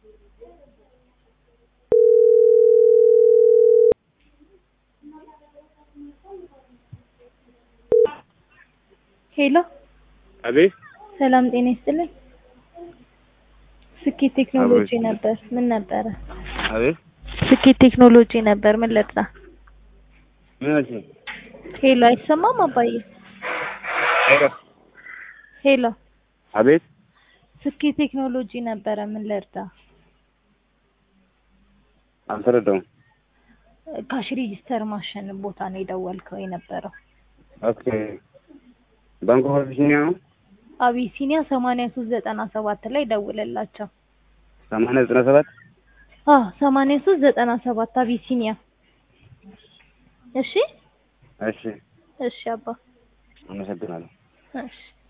ሄሎ አቤት ሰላም ጤና ይስጥልኝ። ስኬት ቴክኖሎጂ አቤት። ነበር። ምን ነበረ? አቤት ስኬት ቴክኖሎጂ ነበር። ምን ልርዳ? ምን አልሽኝ? ሄሎ አይሰማም አባዬ? ሄሎ ሄሎ አቤት ስኬት ቴክኖሎጂ ነበረ። ምን ልርዳ? አልተረዳሁም። ካሽ ሬጂስተር ማሽን ቦታ ነው የደወልከው የነበረው። ኦኬ ባንክ ኦፍ አቢሲኒያ ነው። አቢሲኒያ ሰማንያ ሶስት ዘጠና ሰባት ላይ ደውልላቸው። ሰማንያ ዘጠና ሰባት አዎ ሰማንያ ሶስት ዘጠና ሰባት አቢሲኒያ። እሺ እሺ እሺ አባ አመሰግናለሁ። እሺ